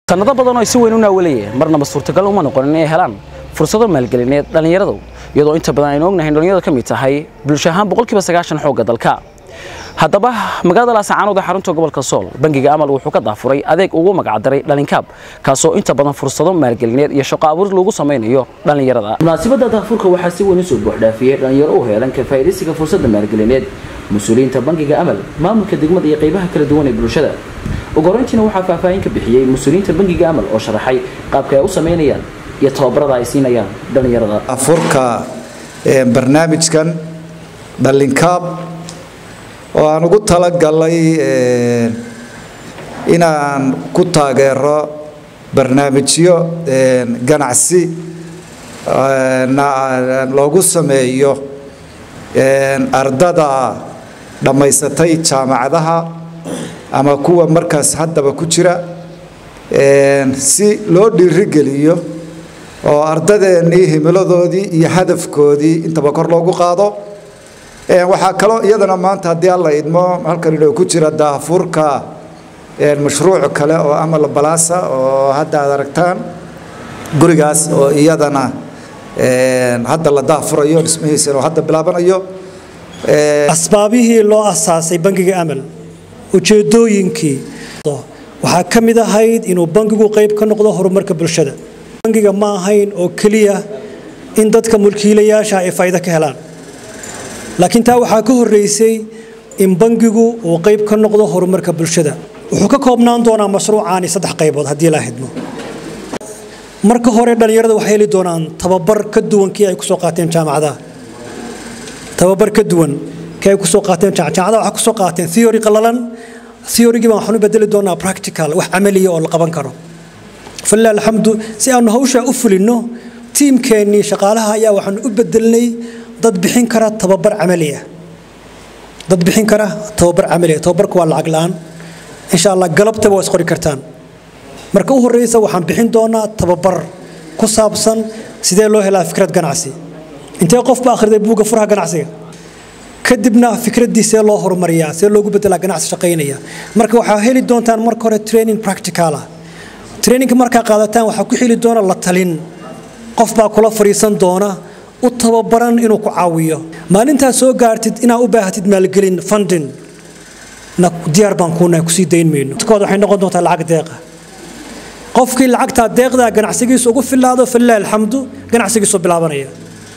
sanado badan oo ay si weyn u naawalayeen marnaba suurtagal uma noqon inay helaan fursado maalgelineed dhallinyaradu iyadoo inta badan aynu ognahay in dhallinyaradu ka mid tahay bulsho ahaan boqolkiiba sagaashan xoogga dalka haddaba magaalada laasacaanood ee xarunta gobolka sool bangiga amal wuxuu ka daafuray adeeg ugu magacdaray dhalinkaab kaasoo inta badan fursado maalgelineed iyo shaqo abuur lagu samaynayo dhallinyarada munaasabadda daafurka waxaa si weyn usoo buuxdhaafiyey dhallinyaro u heelan ka faa'iidaysiga fursadda maalgelineed mas-uuliyiinta bangiga amal maamulka degmada iyo qaybaha kala duwan ee bulshada ugu horeyntiina waxaa faahfaahin ka bixiyey mas-uuliyiinta bangiga amal oo sharaxay qaabka ay u samaynayaan iyo tababarada ay siinayaan dhallinyarada afurka barnaamijkan dhalinkaab oo aan ugu talagalay inaan ku taageero barnaamijyo ganacsi loogu sameeyo ardada dhammaysatay jaamacadaha ama kuwa markaas haddaba ku jira si loo dhiirigeliyo oo ardadeennii himiladoodii iyo hadafkoodii intaba kor loogu qaado waxaa kaloo iyadana maanta haddii alla idmo halkan inuu ku jira daafurka mashruuc kale oo amal balaasa oo hadda aad aragtaan gurigaas oo iyadana hadda la daafurayo dhismihiisana oo hadda bilaabanayo asbaabihii loo asaasay bangiga amal ujeedooyinkii waxaa ka mid ahayd inuu bangigu qayb ka noqdo horumarka bulshada bangiga ma ahayn oo keliya in dadka mulkiilayaasha ay faa'iido ka helaan laakiin taa waxaa ka horreysay in bangigu uu qayb ka noqdo horumarka bulshada wuxuu ka koobnaan doonaa mashruucaani saddex qaybood haddii la hidmo marka hore dhallinyarada waxay heli doonaan tababar ka duwan kii ay kusoo qaateen jaamacadaha tababar ka duwan kii ay kusoo qaateen jaamacadaha waxaa kusoo qaateen theory qallalan theorygii baan waxaan u bedeli doonaa practical wax camaliya oo la qaban karo falilah alxamdu si aanu hawshaa u fulinno tiimkeennii shaqaalaha ayaa waxaanu u bedelnay dad bixin kara tababar camali ah dad bixin kara tababar camali ah tababarku waa lacag la'aan insha allah galabtaba waa isqori kartaan marka u horreysa waxaan bixin doonaa tababar ku saabsan sidee loo helaa fikrad ganacsi intee qof ba akhriday buugga furaha ganacsiga kadibna fikraddii see loo horumariyaa see loogu bedelaa ganacsi shaqaynaya marka waxaa heli doontaan marka hore training practical ah trainingka markaa qaadataan waxaa ku xili doona la talin qof baa kula fadhiisan doona u tababaran inuu ku caawiyo maalintaad soo gaartid inaad u baahatid maalgelin funding na diyaar baan kuunahay kusii dayn mayno kood waxay noqon doontaa lacag deeqa qofkii lacagtaa deeqdaa ganacsigiisu ugu filaado falilah alxamdu ganacsigiisu bilaabanaya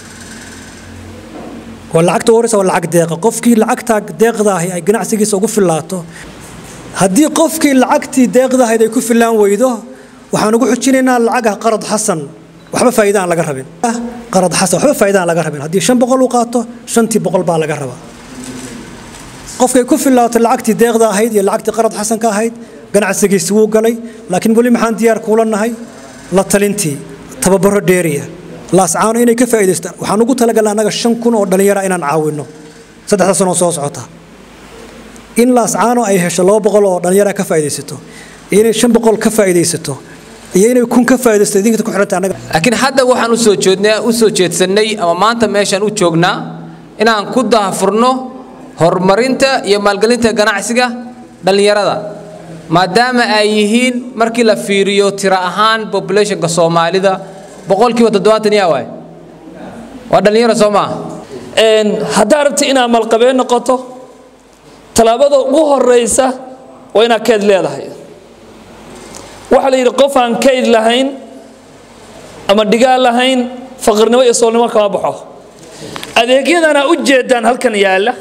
waa lacagta horeysa waa lacag deeqa qofkii lacagtaa deeqdaahi ay ganacsigiisa ugu filaato haddii qofkii lacagtii deeqdahayd ay ku filaan weydo waxaan ugu xujinaynaa lacagah qarad xasan waxba faa'iida aan laga rabin qarad xasan waxba faa'iida aan laga rabin haddii shan boqol uu qaato shantii boqol baa laga rabaa qofkay ku filaato lacagtii deeqda ahayd iyo lacagtii qarad xasanka ahayd ganacsigiisi wuu galay laakiin weli maxaan diyaar kuula nahay la talintii tababaro dheeriya laascaano inay ka faa'iidaystaan waxaan ugu talagalnay annaga shan kun oo dhallinyara inaan caawinno saddexda sanoo soo socota in laascaano ay hesho laba boqol oo dhallinyara ka faa'iidaysato iyo inay shan boqol ka faa'iidaysato iyo inay kun ka faa'iidaysto idinka ku xiranta annaga laakiin hadda waxaan usoo jeednaa u soo jeedsannay ama maanta meeshaan u joognaa inaan ku daahfurno horumarinta iyo maalgelinta ganacsiga dhallinyarada maadaama ay yihiin markii la fiiriyo tiro ahaan populationka soomaalida boqolkiiba toddobaatan yaa waay waa dhallinyaro soo maaha haddaa rabti inaad malqabeen noqoto tallaabada ugu horeysa waa inaad kayd leedahay waxaa la yidhi qof aan kayd lahayn ama dhigaal lahayn faqirnimo iyo soolnimo kama baxo adeegyadana u jeedaan halkan yaalla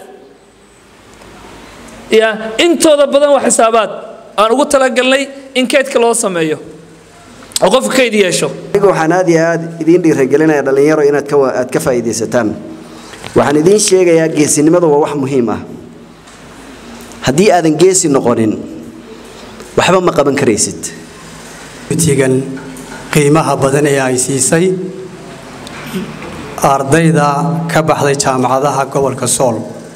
ya intooda badan waa xisaabaad aan ugu talagalnay in kaydka loo sameeyo oo qofka kayd yeesho aniga waxaan aad iyo aad idiin dhiiragelinaya dhallinyaro inaad ka aad ka faa'iidaysataan waxaan idiin sheegayaa geesinimadu waa wax muhiim ah haddii aadan geesi noqonin waxba ma qaban karaysid tigan qiimaha badan ee ay siisay ardayda ka baxday jaamacadaha gobolka sool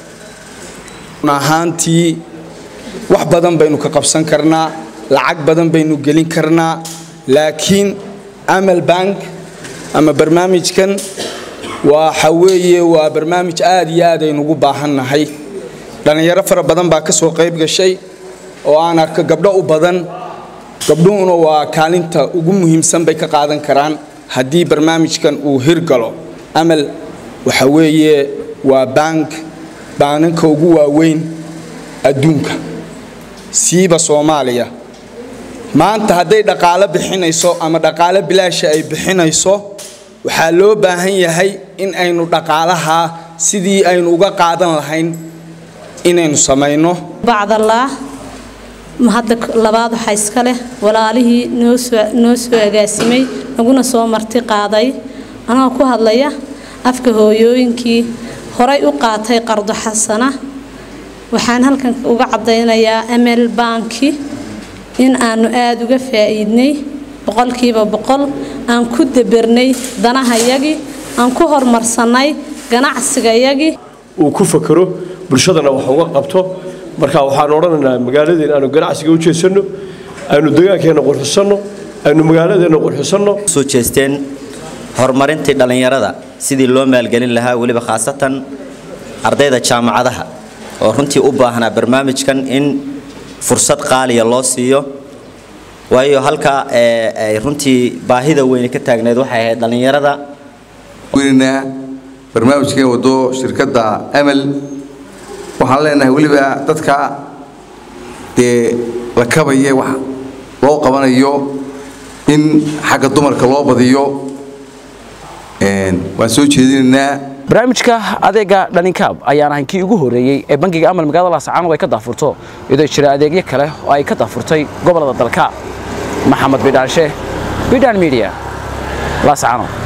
ahaantii wax badan baynu ka qabsan karnaa lacag badan baynu gelin karnaa laakiin amal bank ama barnaamijkan waxa weeye waa barnaamij aad iyo aad aynugu baahannahay dhallinyaro fara badan baa ka soo qayb gashay oo aan arko gabdho u badan gabdhuhuna waa kaalinta ugu muhiimsan bay ka qaadan karaan haddii barnaamijkan uu hirgalo amal waxa weeye waa bank baananka ugu waaweyn adduunka siiba soomaaliya maanta hadday dhaqaalo bixinayso ama dhaqaalo bilaasha ay bixinayso waxaa loo baahan yahay in aynu dhaqaalaha sidii aynu uga qaadan lahayn inaynu samayno bacdallaah hadda labaad waxaa iska leh walaalihii noo soo agaasimay naguna soo marti qaaday anagoo ku hadlaya afka hooyooyinkii horay u qaatay qardo xasana waxaan halkan uga caddaynayaa amel banki in aanu aada uga faa'iidnay boqolkiiba boqol aan ku dabernay danahayagii aan ku horumarsannay ganacsigayagii uu ku fakero bulshadana wax uga qabto marka waxaan odhanaynaa magaaladeen aanu ganacsiga u jeesanno aynu degaankeenna qurxisanno aynu magaaladeenna qurxisanno soo jeesteen horumarintii dhallinyarada sidii loo maalgelin lahaa weliba khaasatan ardayda jaamacadaha oo runtii u baahnaa barnaamijkan in fursad qaaliya loo siiyo waayo halka ay runtii baahida weyne ka taagneed waxay ahayd dhallinyarada barnaamijkeen wado shirkadda amal waxaan leenahay weliba dadka dee la kabaye wax loo qabanayo in xagga dumarka loo badiyo waan soo jeedinaynaa barnaamijka adeega dhaninkaab ayaan ahayn kii ugu horeeyey ee bangiga amal magaalada laascaanood ay ka daafurto iyadoo jira adeegyo kale oo ay ka daafurtay gobolada dalka maxamed bidhaanshe bidhaan media laascaanood